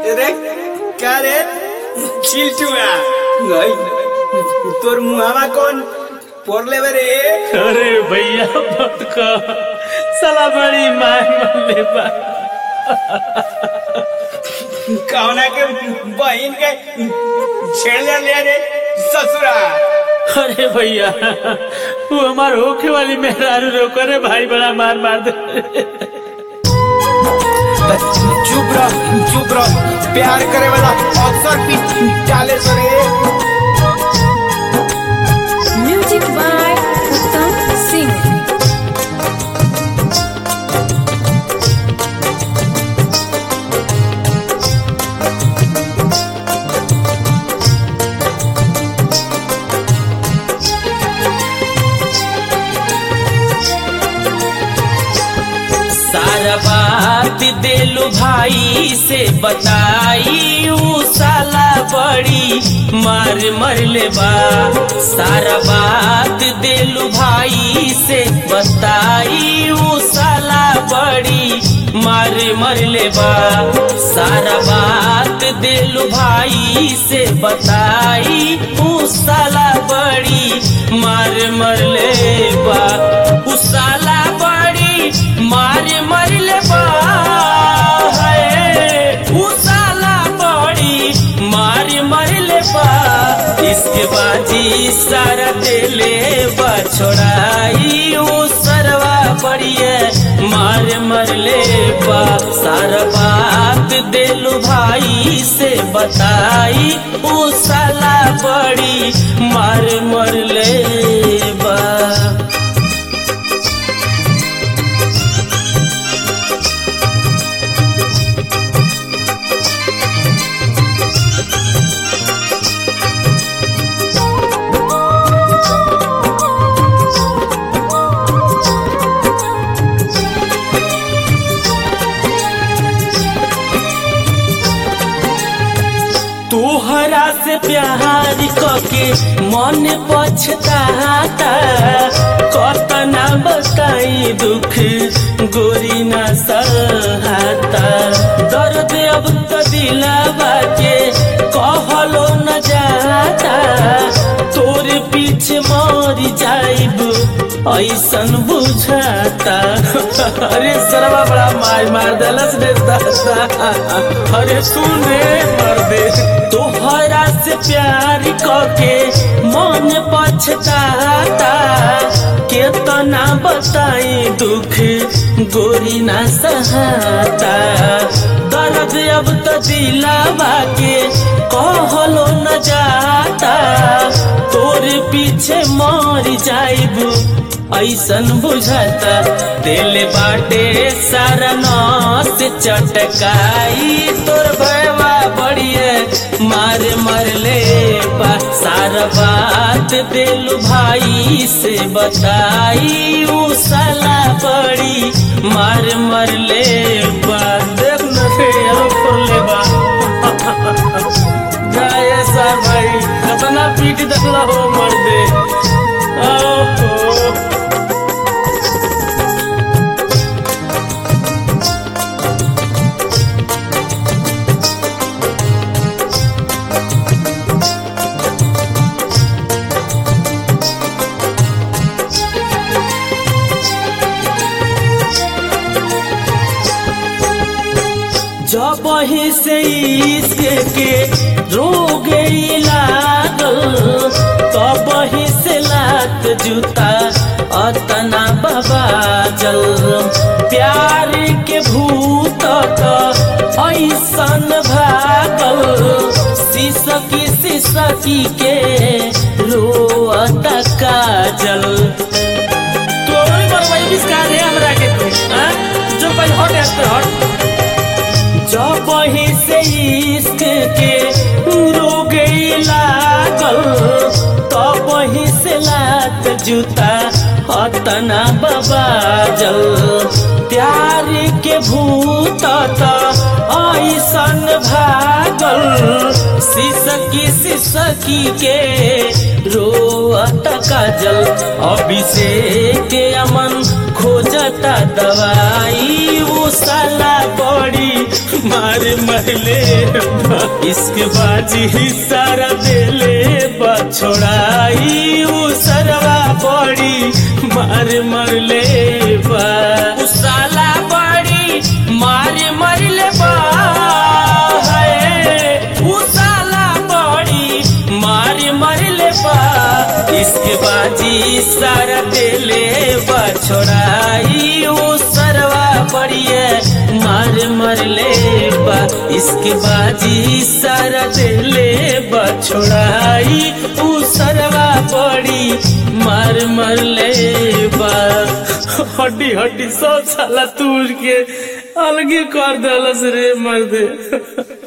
रे का रे चिलचुआ गई तोर मुहावा कौन पोरले बे रे अरे भैया मत कह साला बड़ी मार मरले बा कौना के बहन के छेड़ ले ले रे ससुरा अरे भैया वो हमार होखे वाली मेहरारू रोको रे भाई बड़ा मार मार दे चुप रह चुप रह प्यार करे वाला अक्सर पी डाले सो रे Music by Uttam Singh. सारा बात देलू भाई से बताई ऊ साला बड़ी मार मरले बा सारा बात देलू भाई से बताई ऊ साला बड़ी मार मरले बा सारा बात देलू भाई से बताई ऊ साला बड़ी मार मरले बा ऊ साला बड़ी मार मरले बा है, ऊ साला बड़ी मार मरले बा इसके बाजी सारा दिले बा छोड़ाई ऊ सरवा बड़िए मार मरले बा सारा बात दिलू भाई से बताई ऊ साला बड़ी मार मरले बा तोहरा से प्यार कके मन पछताता कतना बताई दुख गोरी ना सहाता दर्द अब तो दिलावा के कहलो न जाता तोर पीछे मर जाइब ऐसन बुझाता अरे सरवा बड़ा मार मार दलस रे दादा अरे सुन रे मर्दे तोहरा से प्यार कके मन पछताता केतना बताई दुख गोरी ना सहाता दर्द अब तो दिलावा के कहलो न जाता तोर पीछे मर जाइब ऐसन बुझाता दिल बाटे सारा नस चटकाई तोर भयवा बढ़िए मार मरले बा सारा बात दिल भाई से बताई ऊ साला बड़ी मार मरले बा देख न रे फुरले बा जाए सा भाई कतना पीट देखला हो मर्दे ओहो जब ही से इश्क के रोग लागल तब ही से लात जूता अतना बाबा जल प्यार के भूत ऐसन भागल सिसकी सिसकी के रोअत काजल तो बरवाई बिस्का दे हमरा के तू हां जो भाई हट हट हट जब ही से इश्क के रोग लागल तब ही से लात जूता अतना बाबा जल प्यार के भूत ऐसन भागल सिसकी सिसकी के रोअत काजल अभिषेक अमन खोजता दवाई वो साला बड़ी मार मरले बा। इसके बाजी ही सारा देले बछोड़ाई वो सरवा बड़ी मार मरले बा उ साला बड़ी मार मरले बा है उ साला बड़ी मार मरले बा इसके बाजी सारा देले बछोड़ाई वो सरवा बड़िए मार मरले बा इसके बाजी सारा देले बछोड़ाई उ सरवा बड़ी मार मरले बा हड्डी हड्डी सब साला तूर के अलगे कर दलस रे मर्दे